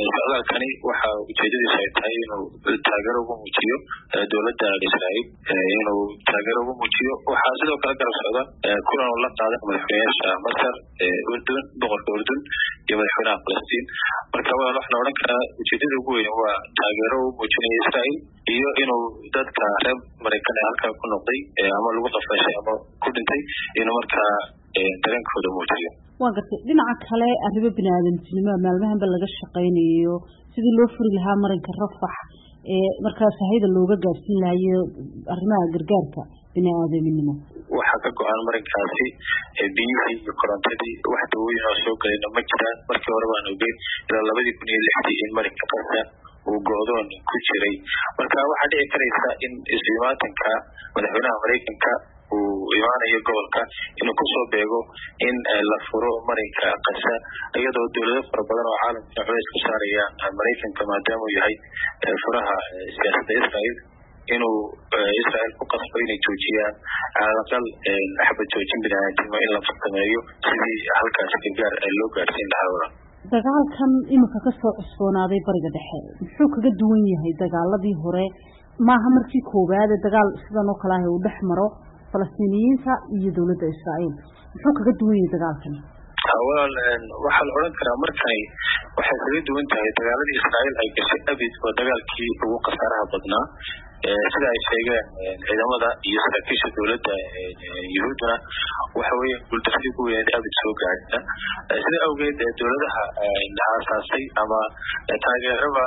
socdaalkani waxa ujeedadiisu ay tahay inuu taageero ugu muujiyo dowladda israa'iil inuu taageero ugu muujiyo waxaa sidoo kale garab socda kulan uu la qaada madaxweynayaasha masar urdun boqorka urdun iyo madaxweynaha falastiin marka waa waxa la odhan karaa ujeedada ugu weyn waa taageero u muujinaya israa'iil iyo inuu dadka reer maraykan ee halkaa ku noqday ama lagu qafashay ama ku dhintay inuu markaa dareenkooda muujiyo waa gartay dhinaca kale arrimo bini-aadamtinimo maalmahanba laga shaqaynayo sidii loo furi lahaa marinka rafax ee markaa sahayda looga gaarsiin lahayo arrimaha gargaarka bini-aadaminimo waxaa ka go-an marinkaasi biyihii iyo korontadii wax dawooyin oo soo galayna ma jiraan markii hore baan ogeyn ilaa labadii kun iyo lixdii in marinka qasa uu go-doon ku jiray marka waxaa dhici karaysa in isu-imaatanka madaxweynaha maraykanka uu imaanayo gobolka inuu kusoo beego in la furo marinka kasa iyadoo dowlado fara badan oo caalamka culays ku saarayaan maraykanka maadaama uu yahay furaha siyaasadda israa'iil inuu israa'iil ku qasbo inay joojiyaan calaqal xabad joojin biniaadamnimo in la sameeyo sidii halkaas gargaar loo gaarsiin lahaa wala dagaalkan iminka kasoo cusboonaaday bariga dhexe muxuu kaga duwan yahay dagaaladii hore maaha markii koowaade dagaal sidan oo kale ah uu dhex maro falastiiniyiinta iyo dowladda israa'iil muxuu kaga duwan yahay dagaalkan walaal waxaa la odhan karaa markani waxay kaga duwan tahay dagaaladii israa'iil ay gashay abid oo dagaalkii ugu khasaaraha badnaa sida ay sheegeen ciidamada iyo saraakiisha dowladda yuhuudduna waxa weeye guuldaradii ugu weyneed abid soo gaadha sida awgeed dowladaha aasaasay ama taageerada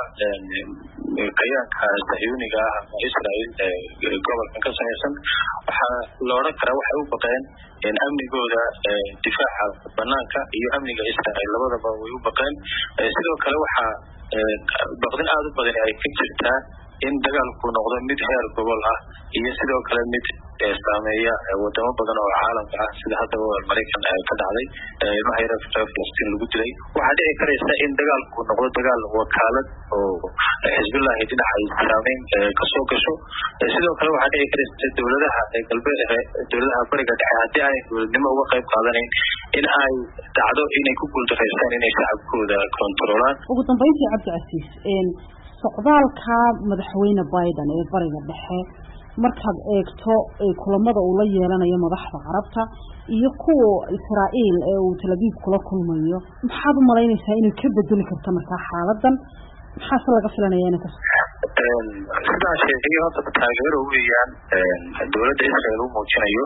kayaanka sahyuuniga ah ama israa'iil gobolkan ka samaysan waxaa la odhan karaa waxay u baqeen amnigooda difaaca banaanka iyo amniga israa'iil labadaba way u baqeen sidoo kale waxaa baqdin aada u badan ay ka jirtaa in dagaalku noqdo mid heer gobol ah iyo sidoo kale mid saameeya wadamo badan oo caalamka ah sida haddaba maraykan ka dhacday ilmaha yare reer falastiin lagu dilay waxaa dhici karaysa in dagaalku noqdo dagaal wakaalad oo xisbillahi dhinaca saameyn kasoo gasho sidoo kale waxaa dhici karaysa dowladaha galbeed dowladaha bariga dhexe haddii aanay dowladnimo uga qayb qaadanayn in ay dhacdo inay ku guuldareystaan inay shacabkooda kontaroolaan ugu dambeyntii cabdicasiis socdaalka madaxweyne biden ee bariga dhexe markaad eegto kulamada uu la yeelanayo madaxda carabta iyo kuwa israa'iil ee uu talabiib kula kulmayo maxaad u malaynaysaa inay ka bedeli karto markaa xaaladan maxaase laga filanaya ina kas sidaan sheegay horta taageero weeyaan dowladda israel u muujinayo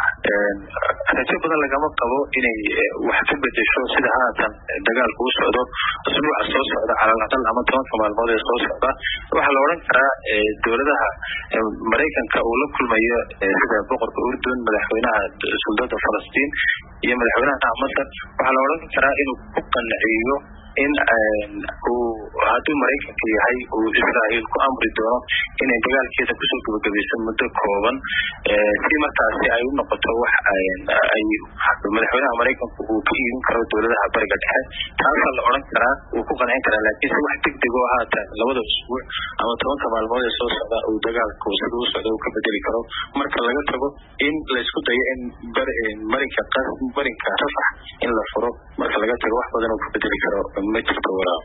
rajo badan lagama qabo inay wax ka bedesho sida haatan dagaalku u socdo usbuuca soo socda calal ama tobanka maalmood ee soo socda waxaa la odhan karaa dowladaha maraykanka uu la kulmayo sida boqorka urdun madaxweynaha suldada falastiin iyo madaxweynaha masar waxaa la odhan karaa inuu ku qanciyo in uu hadduu maraykanka yahay uu israa'iil ku amri doono inay dagaalkeeda kusoo gabagabayso muddo kooban si markaasi ay u noqoto wax ay madaxweynaha maraykanku uu ka iibin karo dowladaha bariga dhexe taasaa la odhan karaa uu ku qancin karaa laakiinse wax degdeg oo haatan labada usbuuc ama tobanka maalmood ee soo socda uu dagaalku sida u socda uu ka bedeli karo marka laga tago in laysku dayo in marinka marinka rafax in la furo marka laga tago wax badan uu ka bedeli karo ma jirto walaa